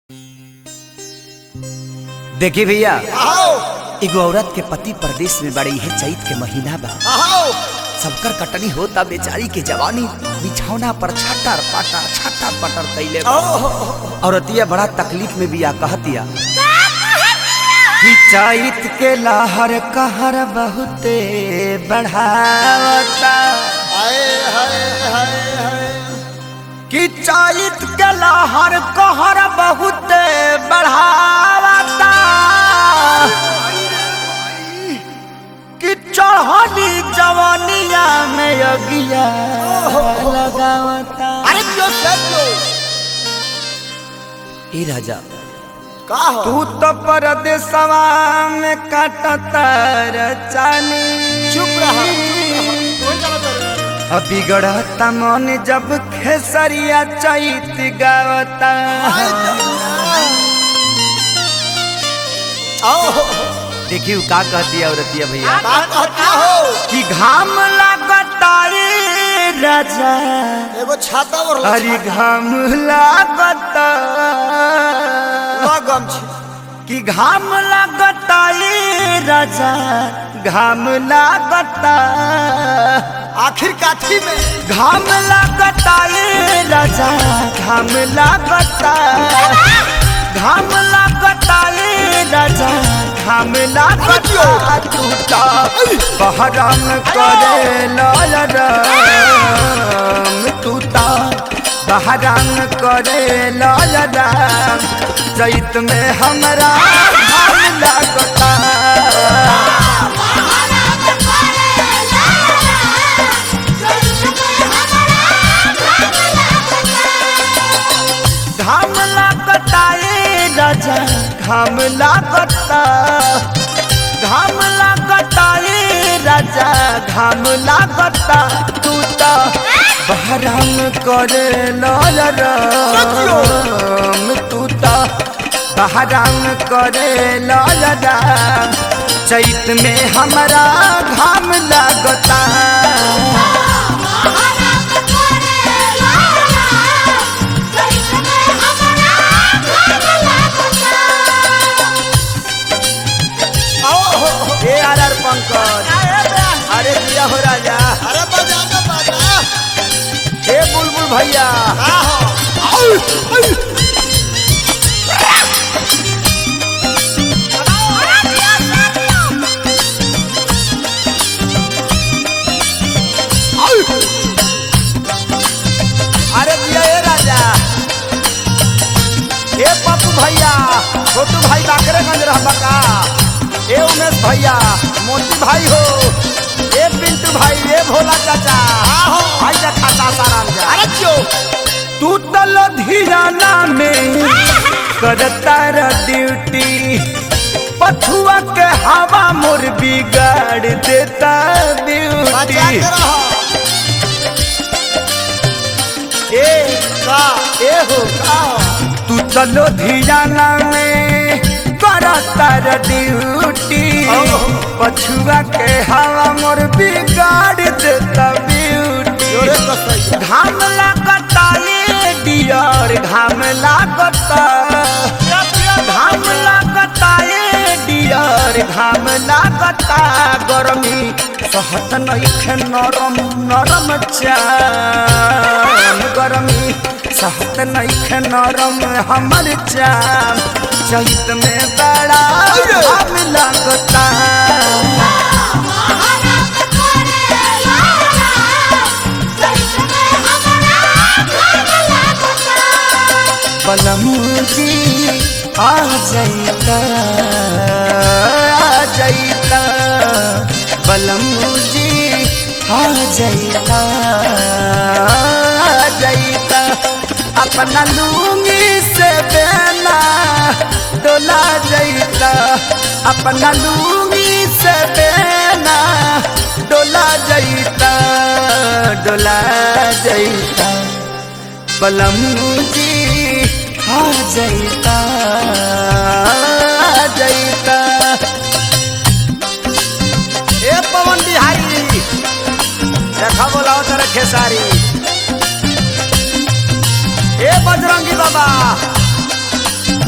देखी भैया आओ एगो औरत के पति परदेश में बड़ी है चैत के महीना बा आओ सबकर कटनी होता बेचारी के जवानी बिछौना पर छटर पटर छटर पटर कैले बा। औरतिया बड़ा तकलीफ में बिया कहतिया कि चैत के लहर कहर बहुते बढ़ावता हाय हाय हाय हाय कि चैत के लहर कहर बहुते बढ़ावता कि चढ़नी जवानिया में अगिया लगावता अरे क्यों सब क्यों ए राजा का हो तू तो परदेसवा में काटतर चानी चुप रहा कोई चला तो अब बिगड़ता मन जब खेसरिया चैत गावता आओ देखियो का कहती है औरतिया भैया का कहता हो कि घाम लागता रे राजा एगो छाता और अरे घाम लागता लगम छी कि घाम लागता रे राजा घाम लागता आखिर काठी में घाम लागता रे राजा घाम लागता घाम लागता रे राजा घाम लागता टूटा बहरम करे लाल राम टूटा बहरम करे लाल राम चैत में हमरा घाम लागता घाम लागता ए राजा घाम लागता घाम लागता ए राजा घाम लागता तू तो बहराम करे लाल राम तू तो बहराम करे लाल राम चैत में हमरा घाम लागता आओ हो, हो। ए आर आर पंकज अरे दिया हो राजा अरे बजा ना बजा हे बुलबुल भैया का हो अरे दिया ए राजा हे पप्पू भैया छोटू भाई बाकरेगंज रहबा का ए उमेश भैया मोती भाई हो ए पिंटू भाई ए भोला चाचा आहो। भाई जा खाता साराम जा अरे क्यों तू तो लुधियाना में करता र ड्यूटी पछुआ के हवा मोर बिगाड़ देता बजा ड्यूटी के रहो ए का ए हो का हो तू तो लुधियाना में करता र ड्यूटी ओहो। पछुआ के हवा मोर बिगाड़ देता ब्यूटी जोरे कसैया घाम लागता ये डियर घाम लागता घाम लागता ये डियर घाम लागता गरमी सहत नइखे नरम नरम चाम गरमी सहत नइखे नरम हमर चाम चैत में बड़ा घाम लागता बलमुजी आ जाइता आ जाइता बलमुजी आ जाइता आ जाइता अपना लूंगी से बेना डोला जाइता अपना लूंगी से बेना डोला जाइता डोला जाइता बलमुजी आ जाइता आ जाइता ए पवन बिहारी देखा बोलाओ तेरे खेसारी ए बजरंगी बाबा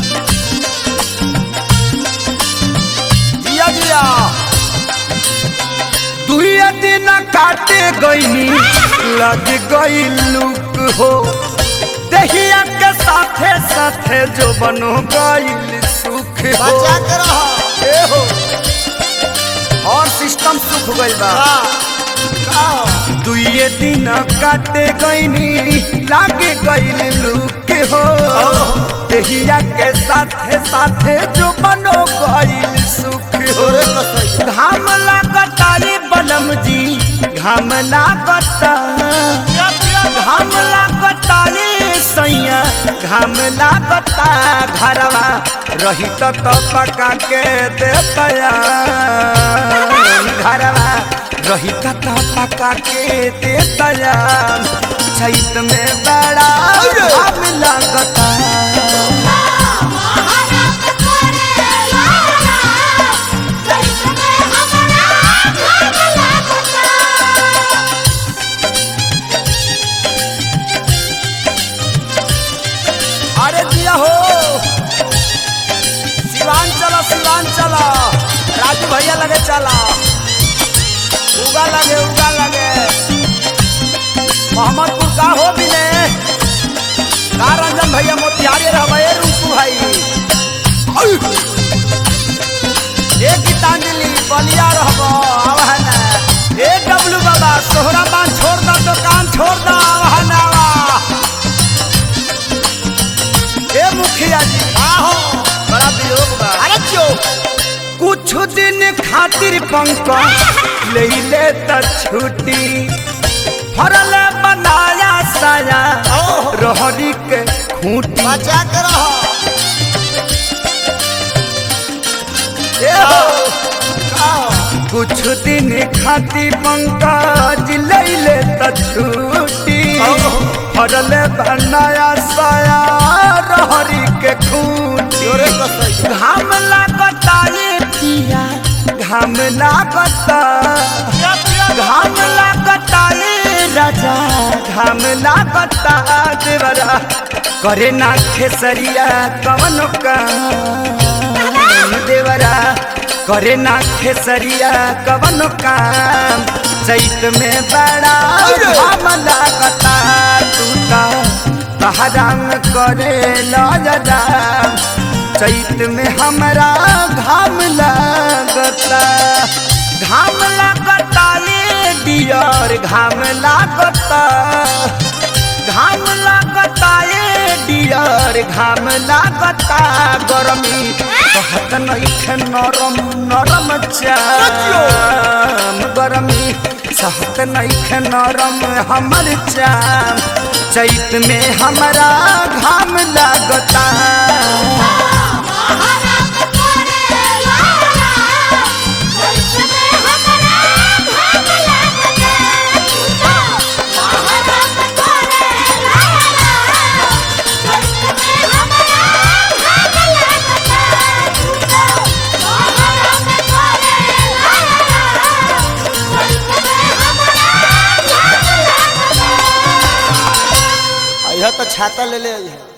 काटे गईनी लग गई लुक हो दहिया के साथे साथे जो बनो गईल सुख हो बचा के रहो ए हो और सिस्टम सुख गइल बा का का दुइये दिन काटे गईनी लागे गईल लुक हो दहिया के साथे साथे जो बनो गईल सुख हो तोरे कसैया घाम लागता रे बलम जी घाम लागता घाम लागता रे सैया घाम लागता घरवा रही तो तो पका के देतया घरवा रही तो तो पका के देतया छठ में बड़ा घाम लागता अरे दिया हो सिवान चला सिवान चला राजू भैया लगे चला उगा लगे उगा लगे मोहम्मदपुर का हो भी ने का रंजन भैया मोतिहारी रहे रूपू भाई औ! ए गीतांजलि बलिया रहबो आवा ना ए डब्लू बाबा सोहरा बांध छोड़ दो दुकान छोड़ दो आवा ना आवा ए मुखिया जी आहो बड़ा वियोग बा अरे क्यों कुछ दिन खातिर पंकज ले ले त छुट्टी फरल बनाया साया ओहो। रहरी के खूंटी बचा के रहो ए हो, का कुछ दिन खातिर पंकज ले ले त छुट्टी ओहो। फरल बनाया साया रहरी के खूंटी तोरे कसैया घाम लागता ये पिया घाम लागता घाम लागता ये राजा घाम लागता देवरा करे ना खेसरिया कवन काम देवरा करे ना खेसरिया कवन काम चैत में बड़ा घाम लागता टूटा बहराम करे लजरा चैत में हमरा घाम लागता घाम लागता ये डियर घाम लागता घाम लागता ये डियर घाम लागता गरमी कहत नइखे नरम नरम चाम गरमी सहत नइखे नरम हमर चाम चैत में हमरा घाम लागता यह तो छाता ले ले आई है